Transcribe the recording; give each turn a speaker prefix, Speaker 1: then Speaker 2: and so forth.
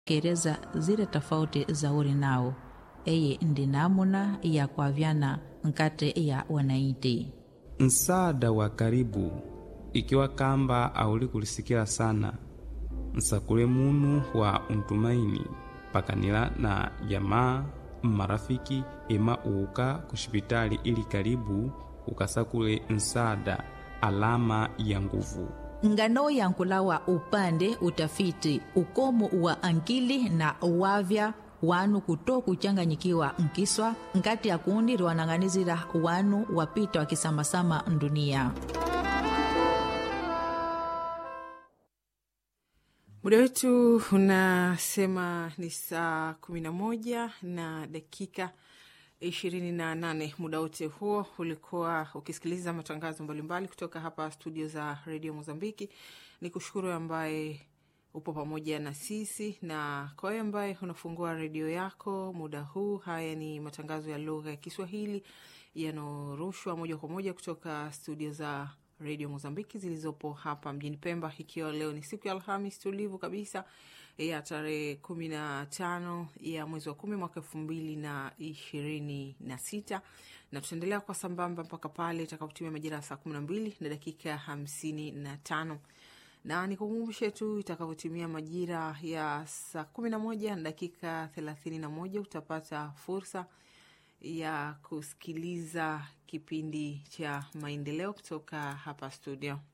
Speaker 1: kereza zile tofauti za uri nao eye ndi namuna ya kwavyana nkate ya wanaiti
Speaker 2: msaada wa karibu ikiwa kamba auli kulisikila sana nsakule munu wa untumaini pakanila na jamaa mmarafiki ema uuka kushipitali ili karibu ukasakule msaada alama ya nguvu
Speaker 1: ngano yankulawa upande utafiti ukomo wa ankili na wavya wanu kuto kuchanganyikiwa nkiswa nkati ya kundi riwanang'anizira wanu wapita wakisamasama ndunia
Speaker 3: muda wetu unasema ni saa kumi na moja na dakika ishirini na nane muda wote huo ulikuwa ukisikiliza matangazo mbalimbali kutoka hapa studio za redio mozambiki ni kushukuru ambaye upo pamoja na sisi na kwa wewe ambaye unafungua redio yako muda huu haya ni matangazo ya lugha ya kiswahili yanaorushwa moja kwa moja kutoka studio za redio mozambiki zilizopo hapa mjini pemba ikiwa leo ni siku ya alhamis tulivu kabisa ya tarehe kumi na tano ya mwezi wa kumi mwaka elfu mbili na ishirini na sita na tutaendelea kwa sambamba mpaka pale itakapotimia majira ya saa kumi na mbili na dakika hamsini na tano na nikukumbushe tu itakavyotimia majira ya saa kumi na moja na dakika thelathini na moja utapata fursa ya kusikiliza kipindi cha maendeleo kutoka hapa studio